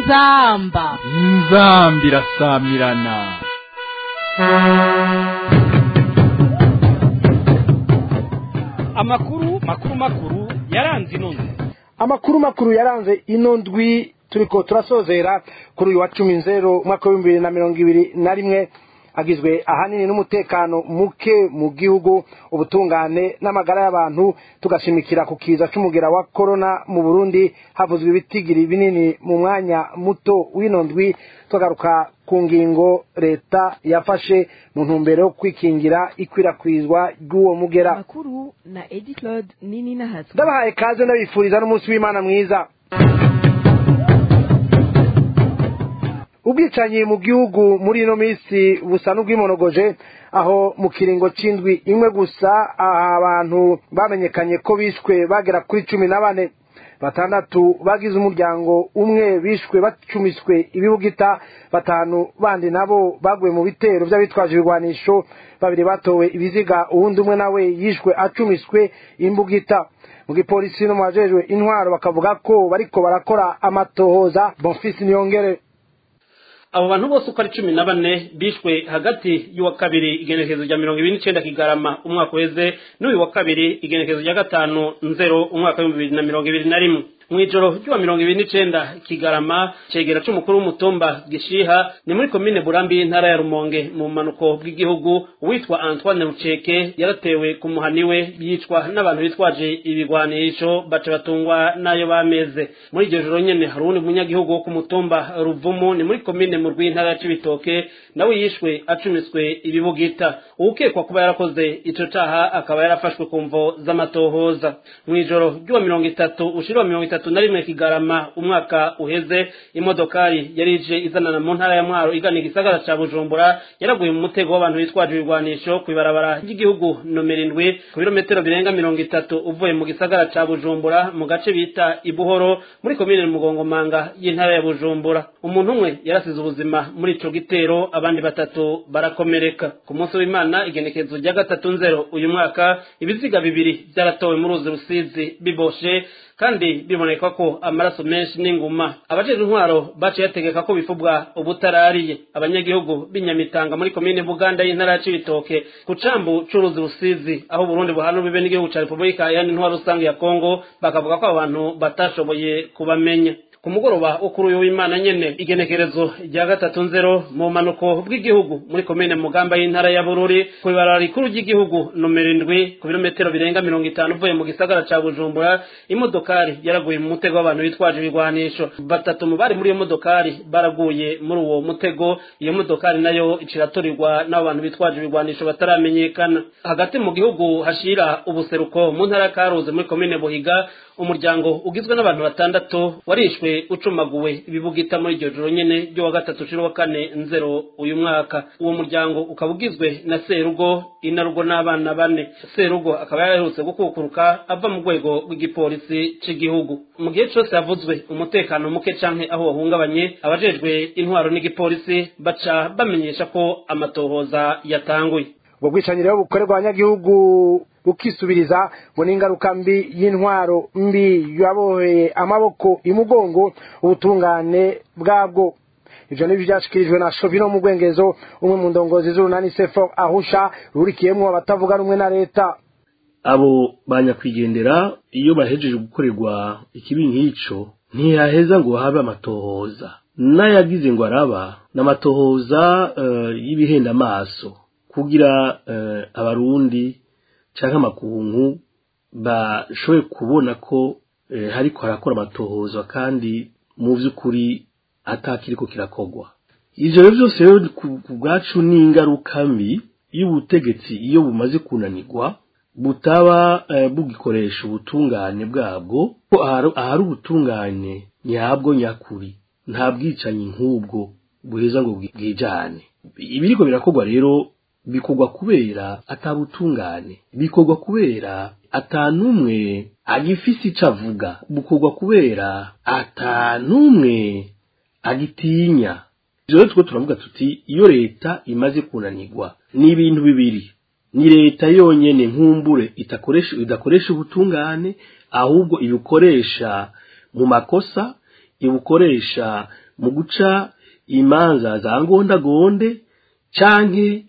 inzamba inzambi irasamirana amakuru makuru makuru yaranze ino nzu amakuru makuru yaranze ino ndwi turiko turasozera kuri uyu wa cumi nzero umwaka w'ibihumbi bibiri na mirongo ibiri na rimwe agizwe ahanini n'umutekano muke mu gihugu ubutungane n'amagara y'abantu tugashimikira ku kiza c'umugera wa korona mu burundi havuzwe ibitigiri binini mu mwanya muto w'ino ndwi tugaruka ku ngingo leta yafashe mu ntumbero yo kwikingira ikwirakwizwa ry'uwo mugera amakuru na edi claude nini nahatswe ndabahaye kaze ndabifuriza n'umunsi w'imana mwiza ubwicanyi mu gihugu muri ino minsi busa n'ubwimonogoje aho mu kiringo c'indwi imwe gusa aha abantu bamenyekanye ko bishwe bagera kuri cumi na bane batandatu bagize umuryango umwe bishwe bacumiswe ibibugita batanu bandi nabo baguye mu bitero by'abitwaje ibigwanisho babiri batowe ibiziga uwundi umwe nawe yishwe acumiswe imbugita mu gipolisi no mu bajejwe intwaro bakavuga ko bariko barakora amatohoza bonfisi niyongere abo bantu bose uko ari cumi na bane bishwe hagati y'uwa kabiri igenekerezo rya mirongo ibiri n'icenda kigarama umwaka uheze n'uyu wa kabiri igenekerezo rya gatanu nzero umwaka w'ibihumbi bibiri na mirongo ibiri na rimwe mw'ijoro ry'uwa mirongo ibiri n'icenda kigarama cegera c'umukuru w'umutumba gishiha ni muri komine burambi y'intara ya rumonge mu bumanuko bw'igihugu uwitwa antoine ruceke yaratewe ku muhani we yicwa n'abantu bitwaje ibigwanisho baca batungwa n'ayo bameze muri iryo joro nyene hari uwundi munyagihugu wo ku mutumba ruvumu ni muri komine mu rw'intara ya cibitoke nawe yishwe acumiswe ibibugita uwukekwa kuba yarakoze ico caha akaba yarafashwe ku mvo z'amatohoza mw'ijoro ry'uwa mirongo itatu ushira wa mirongo itatu na rimwe kigarama umwaka uheze imodokari yari ije izanana mu ntara ya mwaro igana igisagara ca bujumbura yaraguye mu mutego w'abantu bitwaje ibigwanisho kw'ibarabara ry'igihugu nomero indwi ku birometero birenga mirongo itatu uvuye mu gisagara ca bujumbura mu gace bita ibuhoro muri komine mugongomanga y'intara ya bujumbura umuntu umwe yarasize ubuzima muri ico gitero abandi batatu barakomereka ku munsi w'imana igenekerezo rya gatatu nzero uyu mwaka ibiziga bibiri vyaratowe mu ruzi rusizi biboshe kandi biboneka ko amaraso menshi n'inguma abajejwe intwaro baciye bategeka ko bifubwa ubutarariye abanyagihugu b'inyamitanga muri komine buganda y'intara ya cibitoke ku cambu c'uruzi rusizi aho burundi buhana ubibe n'igihugu ca repubulika yani intwaro rusange ya kongo bakavuga ko abo bantu batashoboye kubamenya ku mugoroba wo kuri uyu w'imana nyene igenekerezo rya gatatu nzero mu manuko bw'igihugu muri komine mugamba y'intara ya bururi ku ibarara rikuru ry'igihugu nomero indwi ku birometero birenga mirongo itanu uvuye mu gisagara ca bujumbura imodokari yaraguye mu mutego w'abantu bitwaje ibigwanisho batatu mu bari muri iyo modokari baraguye muri uwo mutego iyo modokari nayo iciraturirwa n'abo bantu bitwaje ibigwanisho bataramenyekana hagati mu gihugu hashira ubuseruko mu ntara ya karuzi muri komine buhiga umuryango ugizwe n'abantu batandatu warishwe ucumaguwe ibibugita muri iryo joro nyene ryo wa gatatu ciro wa kane nzero uyu mwaka uwo muryango ukaba ugizwe na serugo inarugo n'abana bane serugo akaba yaraherutse gukukuruka ava mu rwego rw'igipolisi c'igihugu mu gihe cose havuzwe umutekano muke canke aho wahungabanye abajejwe intwaro n'igipolisi baca bamenyesha ko amatohoza yatanguye ubwo bwicanyi rero bukorerwa abanyagihugu bukisubiriza ngo n'ingaruka mbi y'intwaro mbi yaboheye amaboko imugongo ubutungane bwabwo ivyo nivyo vyashikirijwe na shovino mu rwengezo umwe mu ndongozi z'urunani sefo ahusha rurikiyemwo abatavuga rumwe na leta abo banyakwigendera iyo bahejeje gukorerwa ikibi nk'ico ntiyaheza ngo habe amatohoza n'ayagize ngo araba n'amatohoza uh, y'ibihenda amaso kugira uh, abarundi canke amakungu bashoboye kubona ko eh, hariko harakora amatohoza kandi mu vy'ukuri atakiriko kirakogwa ivyo rero vyose rero ku bwacu ni ingaruka mbi y'ubutegetsi iyo bumaze kunanirwa butaba eh, bugikoresha ubutungane bwabwo ko ahari ubutungane nyabwo nyakuri nta bwicanyi nk'ubwo buheza ngo bwijane ibiriko birakogwa rero bikorwa kubera atabutungane bikorwa kubera atanumwe agifise ico avuga bukorwa kubera atanumwe agitinya ivyo rero two turavuga tuti iyo leta imaze kunanirwa ni ibintu bibiri ni leta yonyene nkumbure itakoresha idakoresha ubutungane ahubwo ibukoresha mu makosa ibukoresha mu guca imanza za ngondagonde canke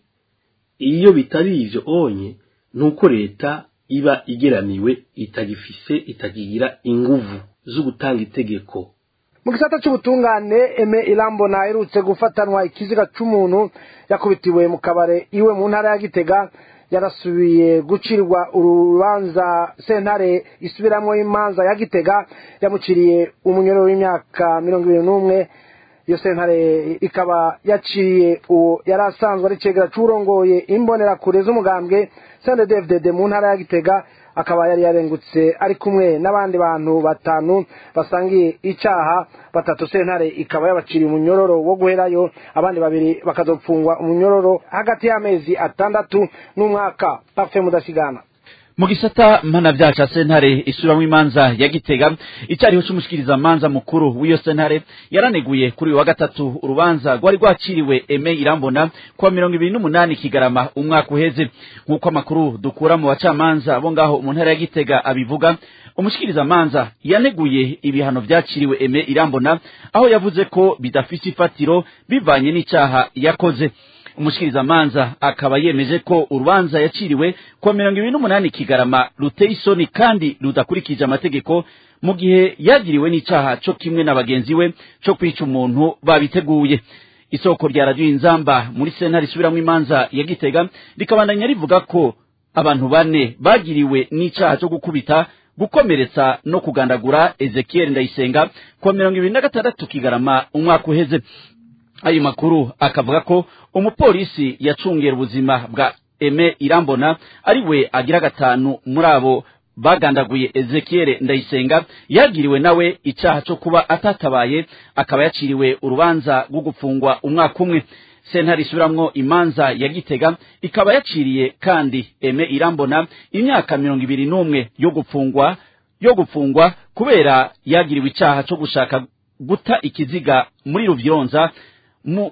iyo bitari ivyo onye nuko leta iba igeramiwe itagifise itagira inguvu zo gutanga itegeko mu gisata cy'ubutungane eme irambona aherutse gufatanwa ikiziga c'umuntu yakubitiwe mu kabare iwe mu ntara ya gitega yarasubiye gucirwa urubanza sentare isubiramwo imanza ya gitega yamuciriye umunyoro w'imyaka mirongo ibiri n'umwe iyo sentare ikaba yaciye uwo yari asanzwe ari cegera c'urongoye imbonerakure z'umugambwe sende dfdd mu ntara ya gitega akaba yari yarengutse ari kumwe n'abandi bantu batanu basangiye icaha batatu sentare ikaba yabaciriye umunyororo wo guherayo abandi babiri bakazopfungwa umunyororo hagati y'amezi atandatu n'umwaka pafe mudasigana mu gisata mpanavyaha ca sentare isubiramwo imanza ya gitega icariho c'umushikiriza manza mukuru w'iyo sentare yaraneguye kuri uyu wa gatatu urubanza rwari rwaciriwe eme irambona kuwa mirongo ibiri n'umunani kigarama umwaka uheze nk'uko amakuru dukura mu bacamanza bo ngaho mu ntara ya gitega abivuga umushikiriza manza yaneguye ibihano vyaciriwe eme irambona aho yavuze ko bidafise ifatiro bivanye n'icaha yakoze umushikiriza manza akaba yemeje ko urubanza yaciriwe kuwa mirongo ibiri n'umunani kigarama ruteye isoni kandi rudakurikije amategeko mu gihe yagiriwe n'icaha co kimwe na bagenzi we co kwica umuntu babiteguye isoko rya radiyo inzamba muri sentare isubiramwo imanza ya gitega rikabandanya rivuga ko abantu bane bagiriwe n'icaha co gukubita gukomeretsa no kugandagura ezekiel ndayisenga kuwa mirongo ibiri na gatandatu kigarama umwaka uheze ayo makuru akavuga ko umupolisi yacungera ubuzima bwa eme irambona ari we agira gatanu muri abo bagandaguye ezekiel ndayisenga yagiriwe nawe icaha co kuba atatabaye akaba yaciriwe urubanza rwo gufungwa umwaka umwe sentare isubiramwo imanza ya gitega ikaba yaciriye kandi eme irambona imyaka mirongo ibiri n'umwe yo gufungwa yo gufungwa kubera yagiriwe icaha co gushaka guta ikiziga muri ruvyironza mu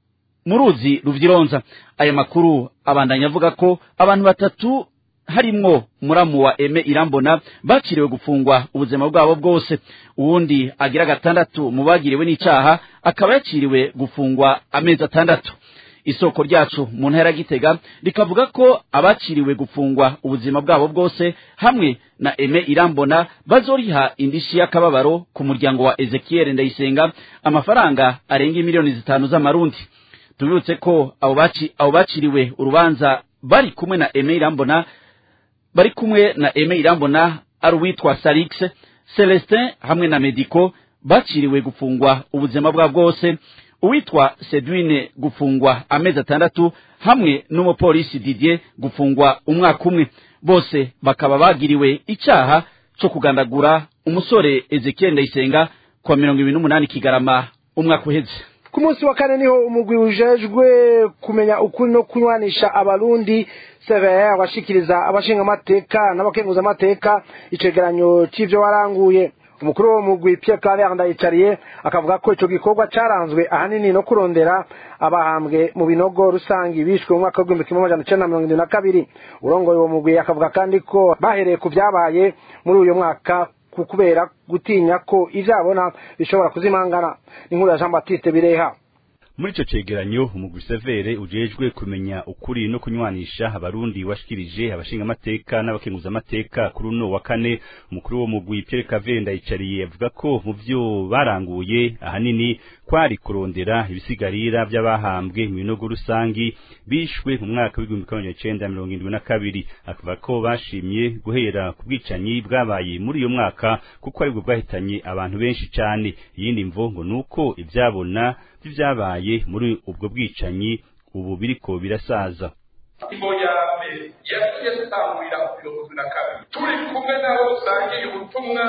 mu ruzi ruvyironza aya makuru abandanya avuga ko abantu batatu harimwo muramu wa eme irambona baciriwe gufungwa ubuzima bwabo bwose uwundi agira gatandatu mu bagiriwe n'icaha akaba yaciriwe gufungwa amezi atandatu isoko ryacu mu ntara ya gitega rikavuga ko abaciriwe gufungwa ubuzima bwabo bwose hamwe na eme irambona bazoriha indishi y'akababaro ku muryango wa ezekiel ndayisenga amafaranga arenga miliyoni zitanu z'amarundi tubibutse ko abo baci abo baciriwe urubanza bari kumwe na eme irambona bari kumwe na eme irambona ari uwitwa salix celestin hamwe na medico baciriwe gufungwa ubuzima bwabo bwose uwitwa sedwine gufungwa amezi atandatu hamwe n'umupolisi didier gufungwa umwaka umwe bose bakaba bagiriwe icaha co kugandagura umusore ezekiel ndayisenga kwa mirongo ibiri n'umunani kigarama umwaka uheze ku munsi wa kane niho umugwi ujejwe kumenya ukuri no kunywanisha abarundi cvr washikiriza abashingamateka n'abakenguzamateka icegeranyo c'ivyo waranguye umukuru wo mugwi Pierre Claver ndayicariye akavuga ko ico gikorwa caranzwe ahanini no kurondera abahambwe mu binogo rusangi bishwe mu mwaka w'igihumbi kimwe amajana icenda na mirongo indwi na kabiri urongoye uwo mugwi akavuga kandi ko bahereye ku vyabaye muri uyo mwaka kubera gutinya ko ivyabona bishobora kuzimangana inkuru ya Jean Baptiste Bireha muri ico cegeranyo umugwi severe ujejwe kumenya ukuri no kunywanisha abarundi washikirije abashingamateka n'abakenguzamateka kuri uno wa kane umukuru wo mugwi Pierre Cavenda ndayicariye avuga ko mu vyo baranguye ahanini kwari kurondera ibisigarira vy'abahambwe mu binogo rusangi bishwe mu mwaka w'igihumbi kimwe magana cenda mirongo indwi na kabiri akavuga ko bashimye guhera ku bwicanyi bwabaye muri uyo mwaka kuko aribwo bwahitanye abantu benshi cane iyindi mvo ngo nuko ivyabona vy'ivyabaye muri ubwo bwicanyi ubu biriko birasaza ingingo ya mbere yagiye dutangurira ku mirongo na kabiri turi kumwe nabo dusangiye ubutumwa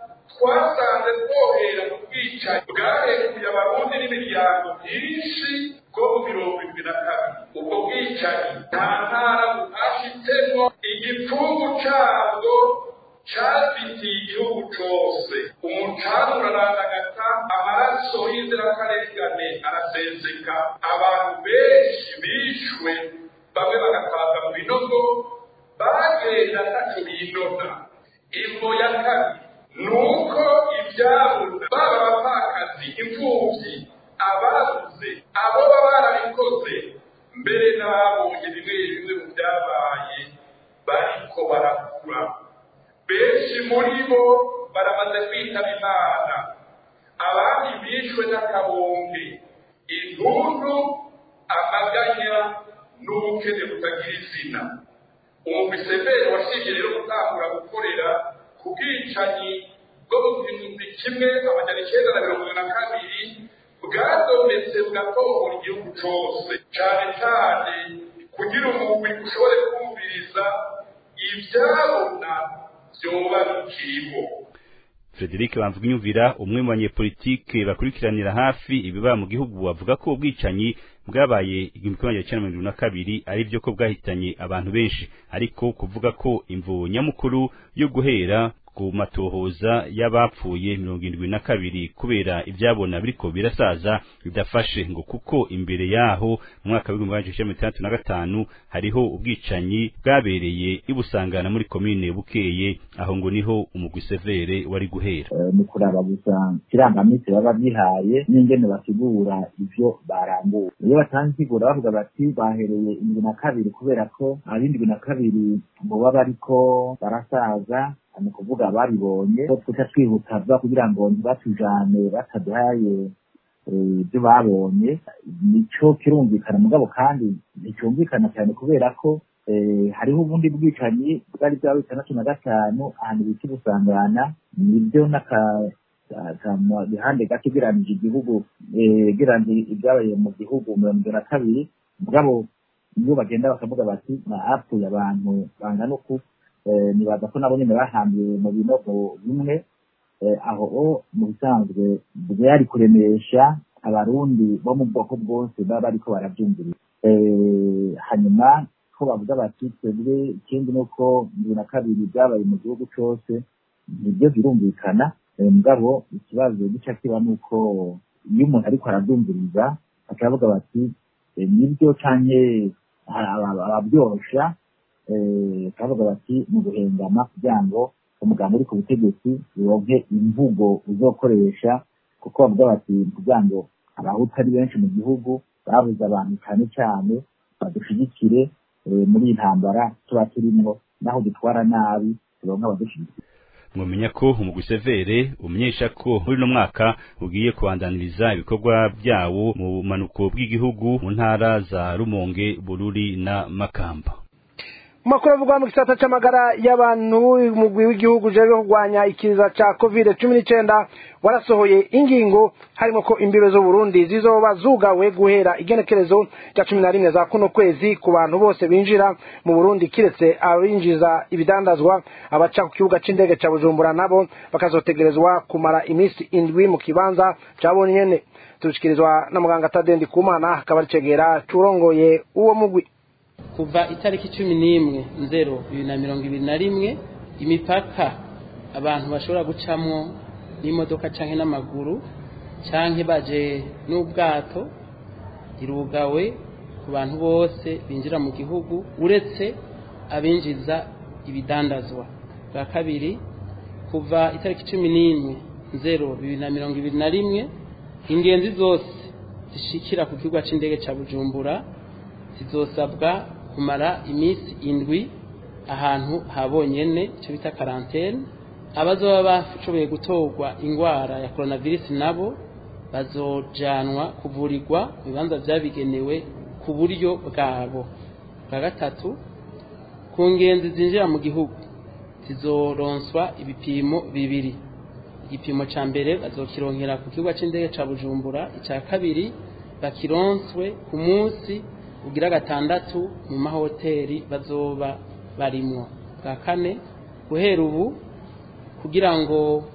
twasanze twohera mu bwicanyi bwarekuye abarundi n'imiryango myinshi bwo mu mirongo irindwi na kabiri ubwo bwicanyi nta ntara buhashitsemo igipfungu cabwo cafitiye igihugu cose umucanga urarandagata amaraso y'inzirakarengane araseseka abantu benshi bishwe bamwe bagataza mu binogo bagenda ntaco binona imvo ya kabiri nuko ivyabona baba abapfakazi imfubyi ababuze abo baba barabikoze mbere n'ababonye bimwe bimwe mu byabaye bariko barakura benshi muri bo baramaze kwitaba imana abandi bishwe n'akabombe intuntu amaganya n'ubukene butagira izina umumiseveri washinje rero gutangura gukorera ku bwicanyi bwo mu gihumbi kimwe amajana icyenda na mirongo na kabiri bwadonetse bugatohora igihugu cose cane cane kugira umugwi ushobore kumviriza ivyabona vyoba bikiriho Frederic Bamvuginyumvira umwe mu banyepolitike bakurikiranira hafi ibiba mu gihugu avuga ko ubwicanyi bwabaye igihumbi kimwe magana cyenda mirongo na kabiri ari byo ko bwahitanye abantu benshi ariko kuvuga ko imvu nyamukuru yo guhera ku matohoza y'abapfuye mirongo irindwi na kabiri kubera ibyabona biriko birasaza bidafashe ngo kuko imbere yaho mu mwaka w'ibihumbi bibiri na cumi n'itandatu na gatanu hariho ubwicanyi bwabereye ibusangana muri komine bukeye aho ngo niho umugwi severe wari guhera mu kuraba gusa kirangaminsi baba bihaye n'ingene basigura ivyo barambuye iyo batanze insiguro bavuga bati bahereye indwi na kabiri kubera ko ab'indwi na kabiri boba bariko barasaza ni ukuvuga babibonye ko tuca twihuta kugira ngo ntibatujane bataduhaye ibyo babonye nico kirumvikana mugabo kandi nticyumvikana cyane kubera ko hariho ubundi bwicanyi bwari bwa bitandatu na gatanu ahantu bita ibusangana nibyo n'akabihande gato ugereranije igihugu ugereranije ibyabaye mu gihugu mirongo na kabiri mugabo nibo bagenda bakavuga bati hapfuye abantu bangana uku nibaza ko nabo nyine bahambiwe mu binogo bimwe aho mu bisanzwe byari kuremesha abarundi bo mu bwoko bwose baba bariko barabyumviriza hanyuma ko bavuga bati twebwe ikindi ni uko bibiri na kabiri byabaye mu gihugu cyose nibyo birumvikana mugabo ikibazo gica kiba ni uko iyo umuntu ariko arabyumviriza bakavuga bati nibyo canke ababyorosha bakavuga bati ni uguhengama kugira ngo umuganga uri ku butegetsi uronke imvugo uzokoresha kuko bavuga bati kugira ngo abahutu ari benshi mu gihugu babuze abantu cyane cyane badushigikire muri iyi ntambara tuba turimo naho dutwara nabi turonka abadushigikira mwamenya ko umugwi severe umenyesha ko muri uno mwaka ugiye kubandaniriza ibikorwa byawo mu bumanuko bw'igihugu mu ntara za rumonge bururi na makamba makuru avugwa mu gisata c'amagara y'abantu umugwi w'igihugu ujejwe kurwanya ikiza ca covid cumi n'icenda warasohoye ingingo harimo ko imbibe z'uburundi zizoba zugawe guhera igenekerezo rya cumi na rimwe za kuno kwezi ku bantu bose binjira mu burundi kiretse abinjiza ibidandazwa abaca ku kibuga c'indege ca bujumbura nabo bakazotegerezwa kumara iminsi indwi mu kibanza cabo nyene turushikirizwa na muganga tadendi kumana akaba aricegera curongoye uwo mugwi kuva itariki cumi n'imwe nzero bibiri na mirongo ibiri na rimwe imipaka abantu bashobora gucamwo n'imodoka canke n'amaguru canke baje n'ubwato irugawe ku bantu bose binjira mu gihugu uretse abinjiza ibidandazwa bwa kabiri kuva itariki cumi n'imwe nzero bibiri na mirongo ibiri na rimwe ingenzi zose zishikira ku kibuga c'indege ca bujumbura zizosabwa kumara iminsi indwi ahantu habonyene icyo bita karantene abazoba bashoboye gutorwa indwara ya coronavirus nabo bazojanwa kuvurirwa mu bibanza byabigenewe ku buryo bwabo bwa gatatu ku ngenzi zinjira mu gihugu zizoronswa ibipimo bibiri igipimo cya mbere bazokironkera ku kibuga cy'indege cya bujumbura icya kabiri bakironswe ku munsi ugira gatandatu mu mahoteli bazoba barimwo bwa kane guhera ubu kugira ngo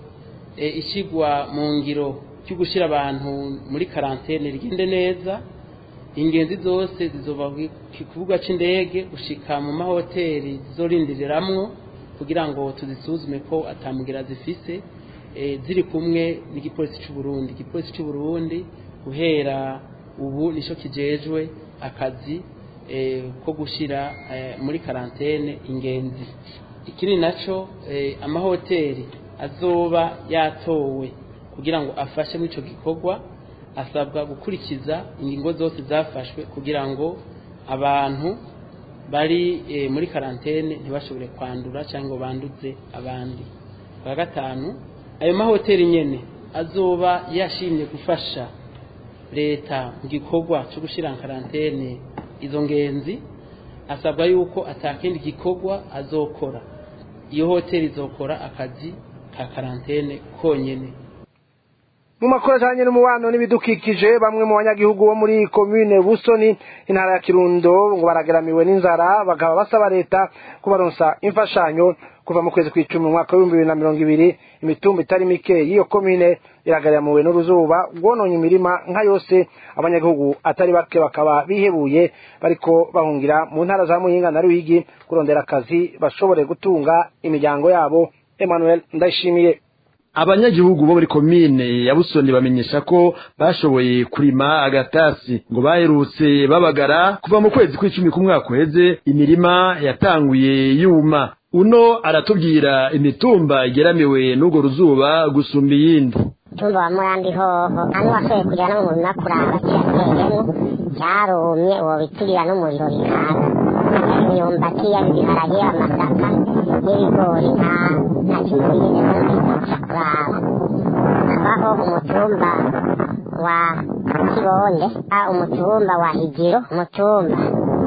ishyirwa mu ngiro cyo gushyira abantu muri karantene rigende neza ingenzi zose zizoba ku kibuga cy'indege gushika mu mahoteli zizorindiriramwo kugira ngo tuzisuzume ko atamugira zifise ziri kumwe n'igipolisi cy'u Burundi igipolisi cy'u Burundi guhera ubu nicyo kijejwe akazi ko gushyira muri karantene ingenzi ikindi nacyo amahoteli azoba yatowe kugira ngo afashe muri icyo gikorwa asabwa gukurikiza ingingo zose zafashwe kugira ngo abantu bari muri karantene ntibashobore kwandura cyangwa ngo banduze abandi bwa gatanu ayo mahoteli nyine azoba yashimye gufasha leta mu gikorwa cyo gushyira karantene izo ngenzi asabwa yuko atakindi gikorwa azokora iyo hoteli izokora akazi ka karantene konyine mu makuru ajyanye n'umubano n'ibidukikije bamwe mu banyagihugu bo muri komine busoni intara ya kirundo ngo barageramiwe n'inzara bakaba basaba leta kubaronsa imfashanyo kuva mu kwezi kw'icumi mu mwaka w'ibihumbi bibiri na mirongo ibiri imitumba itari mike y'iyo komine iragaramiwe n'uruzuba rwononye imirima nka yose abanyagihugu atari bake bakaba bihebuye bariko bahungira mu ntara za muyinga na ruyigi kurondera akazi bashobore gutunga imiryango yabo emmanuel ndayishimiye abanyagihugu bo muri komine ya busoni bamenyesha ko bashoboye kurima agatasi ngo baherutse babagara kuva mu kwezi kw'icumi k'umwaka uheze imirima yatanguye yuma uno aratubwira imitumba igeramiwe n'urwo ruzuba gusumba iyindi umutumba wa murambi hoho hano washoboye kujya no mu murima kuraba kirateyemo cyarumye uwo biturira n'umuriro bikaza imyumbati ibiharage amasaka n'ibigori nta nta kintu bigeze babasha kuraba habaho umutumba wa kibonde umutumba wa higiro umutumba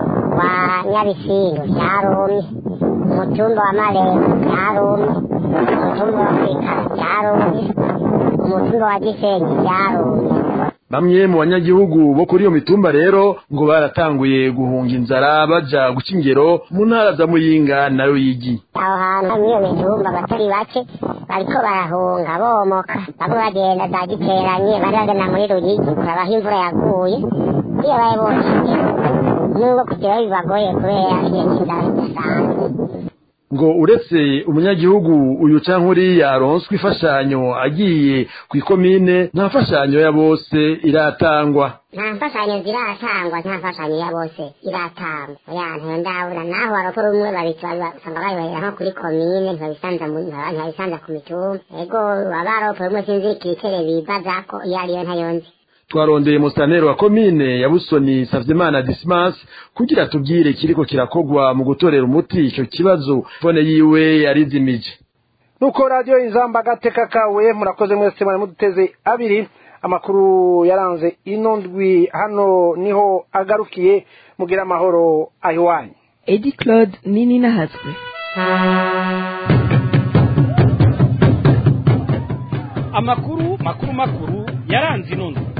wa nyabisindu cyarumye umutumba wa marembo cyarumye umutumba wa kwikara cyarumye umutumba wa gisenyi cyarumye bamwe mu banyagihugu bo kuri iyo mitumba rero ngo baratanguye guhunga inzara baja guca ingero mu ntara za muyinga na ruyigi aho hantu muri iyo mitumba abatari bake bariko barahunga bomoka bamwe bagenda za giteranye bari bagana muri ruyigi kurabaho imvura yaguye iyo baye bose nubwo kugeraho bibagoye kubera igihe cy'inzara kidasanzwe ngo uretse umunyagihugu uyu canke uriya aronswa imfashanyo agiye ku ikomine nta mfashanyo ya bose iratangwa nta mfashanyo ziratangwa nta mfashanyo ya bose iratangwa oya ntondabura naho barokora umwe babitwara usanga bayohera nko kuri komine ntibabisanza ntibabisanza ku mitumba ego abaropora umwe sinzi ikitere bibaza ko iyo ariyo ntayo nzi twarondeye musanero wa komine ya busoni savyimana dismas kugira tubwire kiriko kirakogwa mu gutorera umuti ico kibazo fone yiwe yarizimije nuko radiyo inzamba agateka kawe murakoze mwese mwari muduteze abiri amakuru yaranze ino ndwi hano niho agarukiye mugira amahoro ahiwanyu edi claude nini nahatswe amakuru makuru makuru yaranze ino ndwi